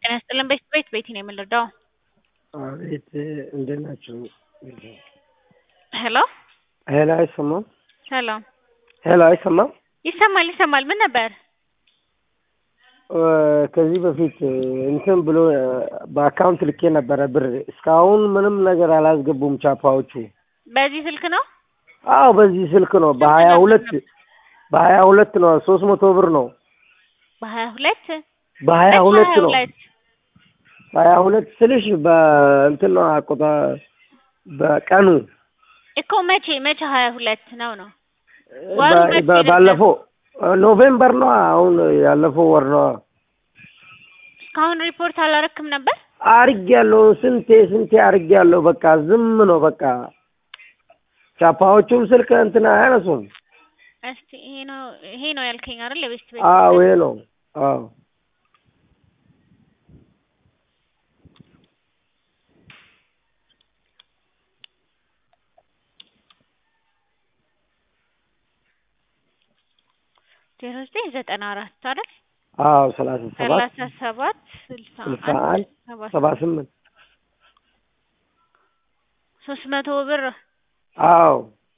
ጤና ይስጥልን። ቤት ቤት ቤት ነው የምንረዳው። አቤት እንዴት ናችሁ? ሄሎ ሄሎ አይሰማም? ሰላም። ሄሎ አይሰማም? ይሰማል ይሰማል። ምን ነበር? እ ከዚህ በፊት እንትን ብሎ በአካውንት ልኬ ነበረ ብር እስካሁን ምንም ነገር አላስገቡም ቻፓዎቹ። በዚህ ስልክ ነው? አዎ በዚህ ስልክ ነው በሀያ ሁለት በሀያ ሁለት ነው ሶስት መቶ ብር ነው በሀያ ሁለት በሀያ ሁለት ነው ሁለት በሀያ ሁለት ስልሽ በእንትን ነው አቆጣ በቀኑ እኮ መቼ መቼ ሀያ ሁለት ነው ነው ወሩ በ- መቼ በ- ነበር? ባለፈው ኖቬምበር ነው አሁን ያለፈው ወር ነው እስካሁን ሪፖርት አላረክም ነበር? አርጌያለሁ ስንቴ ስንቴ አርጌያለሁ በቃ ዝም ነው በቃ ቻፓዎቹም ስልክ እንትን አያነሱም እስቲ ይሄ ነው ይሄ ነው ያልከኝ አይደል? የቤስት ቤት አዎ ይሄ ነው አዎ ዜሮ ዘጠኝ ዘጠና አራት አይደል? አዎ ሰላሳ ሰባት ሰላሳ ሰባት ስልሳ ስልሳ አንድ አንድ ሰባ ሰባ ስምንት ሶስት መቶ ብር አዎ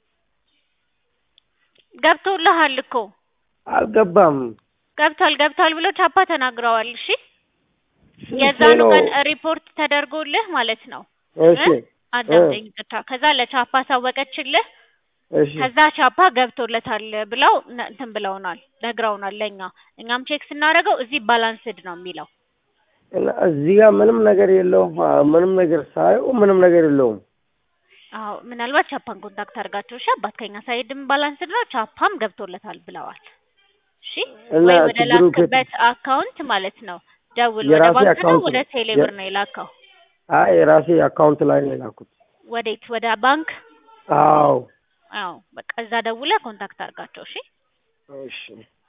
ገብቶልሃል እኮ አልገባም ገብቷል ገብቷል ብሎ ቻፓ ተናግረዋል። እሺ ስንቴ የዛኑ ነው ቀን ሪፖርት ተደርጎልህ ማለት ነው። እሺ አዳምጠኝ ብቻ። ከዛ ለቻፓ ሳወቀችልህ። እሺ ከዛ ቻፓ ገብቶለታል ብለው ነ- እንትን ብለውናል ነግረውናል ለእኛ። እኛም ቼክ ስናደርገው እዚህ ባላንስድ ነው የሚለው። እና እዚህ ጋር ምንም ነገር የለውም አዎ፣ ምንም ነገር ሳየው ምንም ነገር የለውም አዎ ምናልባት ቻፓን ኮንታክት አድርጋቸው። እሺ አባት ከኛ ሳይድም ባላንስድ ነው ቻፓም ገብቶለታል ብለዋል። እሺ እና ወይ ወደ ችግሩ ከ- ላክበት አካውንት ማለት ነው ደውል። ወደ የራሴ ባንክ ነው አካውንት ወደ ነው። ቴሌብር የ- ነው የላከው? አይ የራሴ አካውንት ላይ ነው የላኩት ወዴት? ወደ ባንክ? አዎ አዎ በቃ እዛ ደውለህ ኮንታክት አድርጋቸው። እሺ እሺ